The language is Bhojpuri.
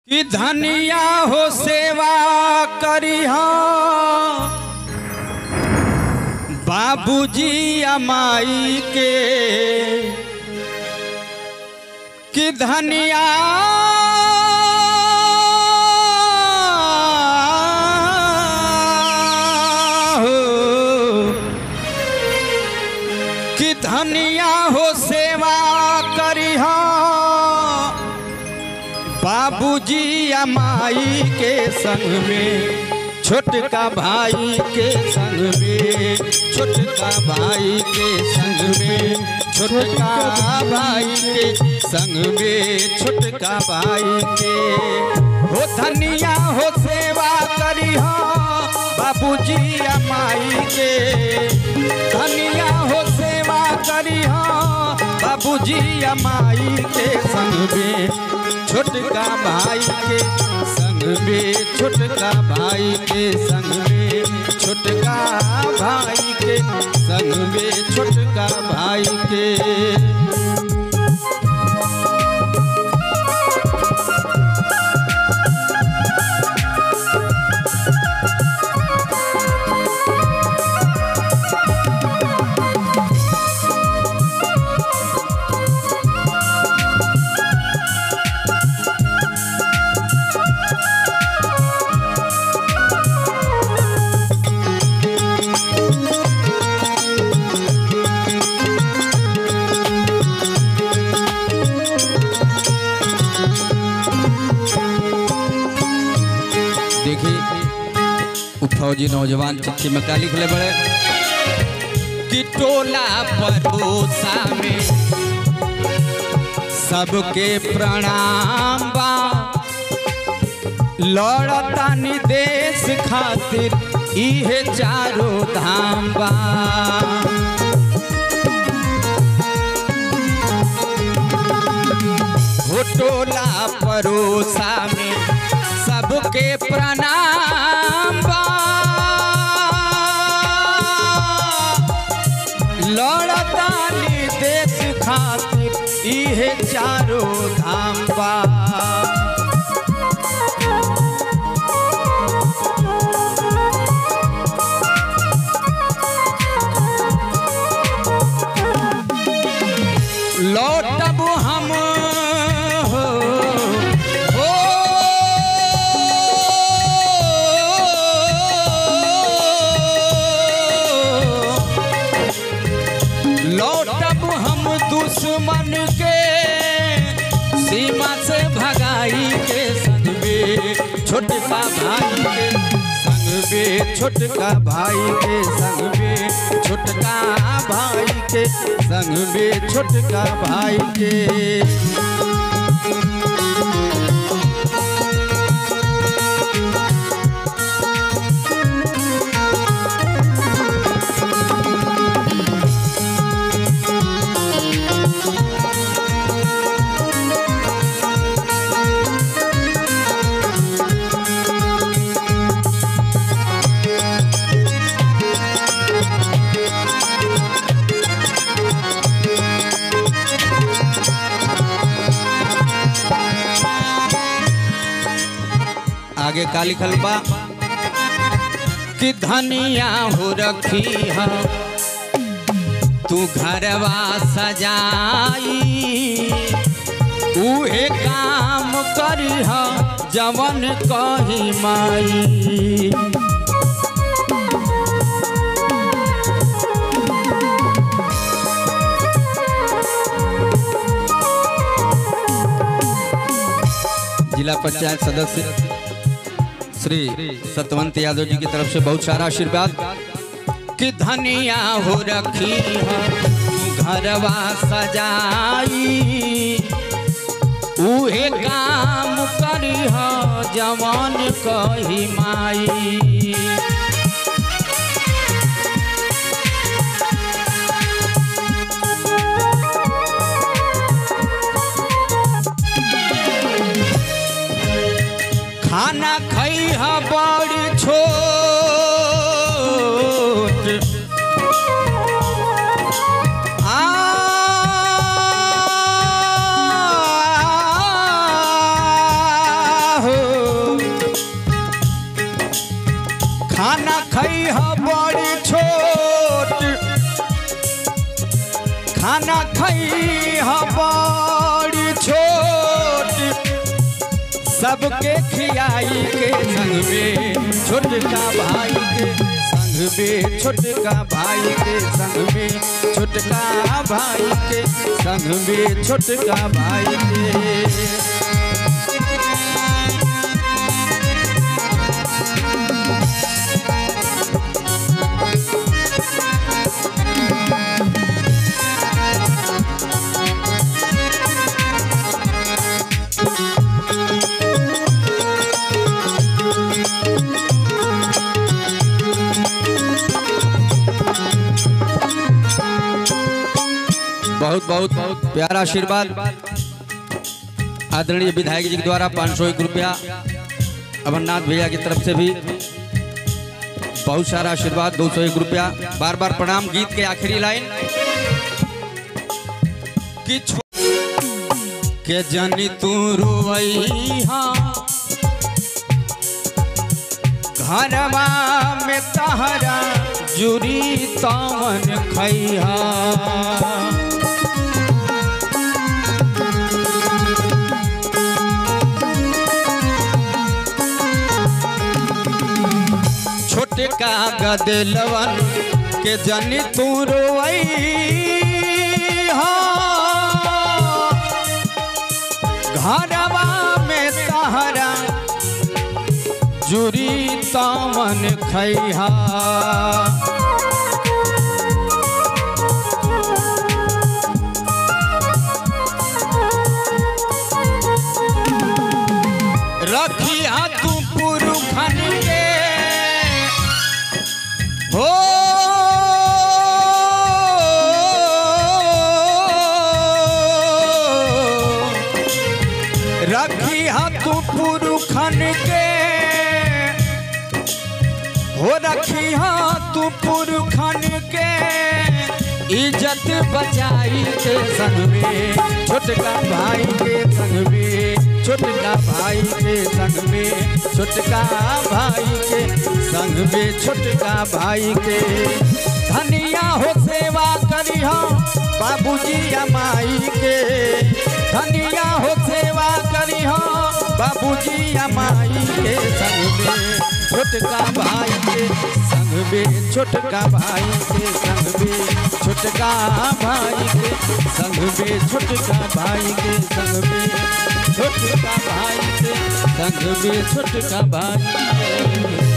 कि धनिया हो सेवा करिहा बाबूजी अमाई के कि धनिया हो कि धनिया हो सेवा करिहा बाबूजी या माई के संग में छोटका भाई के संग में छोटका भाई के संग में छोटका भाई के संग में छोटका भाई के हो धनिया हो सेवा करिहा बाबूजी या माई के धनिया हो सेवा करिहा बाबूजी या माई के संग में छोटका भाई के संग में छोटका भाई के संग में छोटका भाई के संग में छोटका भाई के देखिए उ फौजी नौजवान चिट्ठी में का लिखले बड़े कि टोला परोसा में सबके प्रणाम बा लड़तानी देश खातिर इहे चारो धाम बा हो टोला परोसा में सबके प्रणाम बा लड़तानी देश खातिर इहे चारो धाम बा लौटब हम हो हो लौटब हम दुश्मन के सीमा से भगाई के संग में छोटका भाई के संग में छोटका भाई के संग में छोटका भाई के संग में छोटका भाई के आगे का लिखल बा कि धनिया हो रखी है तू घरवा सजाई उहे काम करी है जवन कही माई जिला पंचायत सदस्य श्री सतवंत यादव जी की तरफ से बहुत सारा आशीर्वाद कि धनिया हो रखी है तू घरवा सजाई उहे काम करी है जवान कही माई खाना खई है बड़ छोट आ खाना खई बड़ी छोट सबके खियाई के संग में छोटका भाई के संग में छोटका भाई के संग में छोटका भाई के संग में छोटका भाई के बहुत बहुत बहुत प्यारा आशीर्वाद आदरणीय विधायक जी के द्वारा पाँच सौ एक रुपया अमरनाथ भैया की तरफ से भी बहुत सारा आशीर्वाद दो सौ एक रुपया बार बार प्रणाम गीत के आखिरी लाइन कि छो- के जनी तू रुवैहा घरवा में तहरा जुरी तवन खैहा छोटे का गदलवन के जनी तू रोई घरवा में तहरा जुरी तमन खैहा रखिया तू पुरुखन के हो रखिया तू पुरुखन के हो रखिया तू पुरखन के इज्जत बचाई के संग में छोटका भाई के संग में छोटका भाई के संग में छोटका भाई के संग में छोटका भाई के धनिया हो सेवा करी हो बाबूजी या माई के धनिया हो सेवा करी हो बाबूजी या माई के संग में छोटका भाई के संग में छोटका भाई के संग में छोटका भाई के संग में छोटका भाई के संग में छोटका भाई के संग में छोटका भाई के